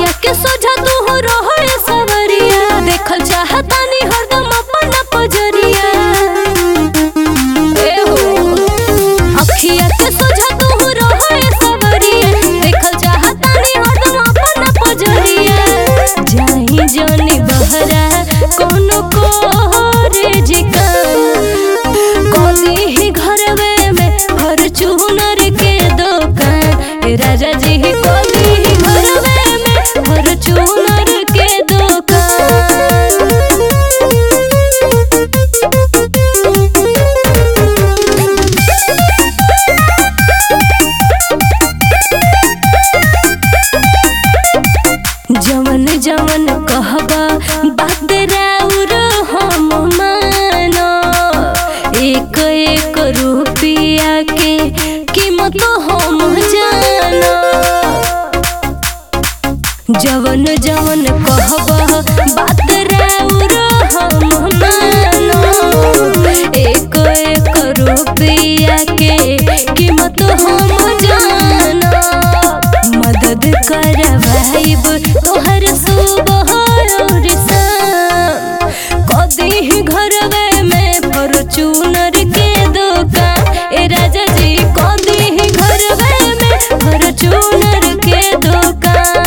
के सोझा तू हो रहो रे सवरिया देखल चाहतानी हरदम अपन पजरिया ए हो अखिया के सोझा तू हो रहो रे सवरिया देखल चाहतानी हरदम अपन पजरिया जाई जानी बहरा कोनो कोरे जिका कदी ही घरवे में फॉर्च्यूनर के दुकान ए राजा जी कदी ही घरवे में फॉर्च्यूनर के दुकान जवन जवन कहबा बात राउर हम मानो एक एक रुपया के कीमत हम जानो जवन जवन कहबा बात राउर हम मानो एक एक रुपया के कीमत हम जानो मदद करवाइब तोहर सुबह और शाम कदी ही घरवे में फॉर्च्यूनर के दुकान ए राजा जी कदी ही घरवे में फॉर्च्यूनर के दुकान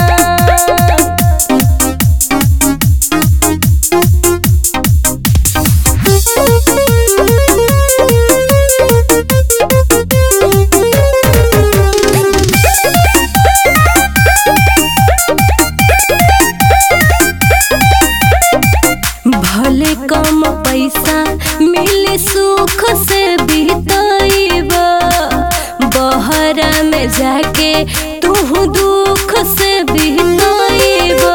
भले कम पैसा मिले सुख से बीतइबा बहरा में जाके तू दुख से बीतइबा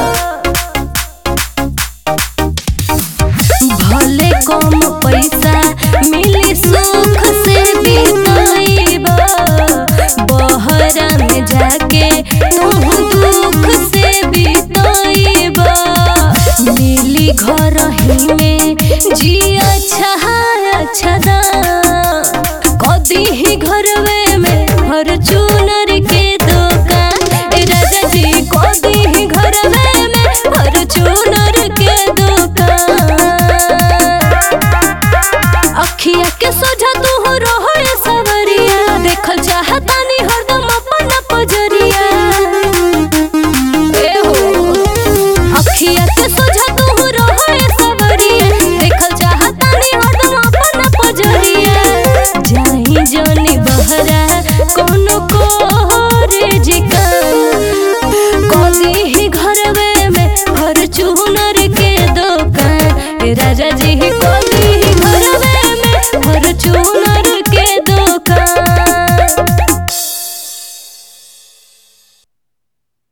भले कम पैसा मिले सुख से बीतइबा बहरा में जाके तू दुख से बीतइबा मिली घर ही में जी अच्छा अच्छा दाम कदी ही घरवे में फॉर्च्यूनर के दुकान ए राजा जी कदी ही घरवे में फॉर्च्यूनर के दुकान अखिया के सोझा तू हो रहो रे सवरिया देखल चाहतानी हरदम अपन पजरिया ए हो अखिया के सोझा तू हो रहो रे सवरिया देखल चाहतानी हरदम अपन पजरिया जाई जानी बहरा कोनो कोरे जिका कदी ही घरवे में फॉर्च्यूनर के दुकान ए राजा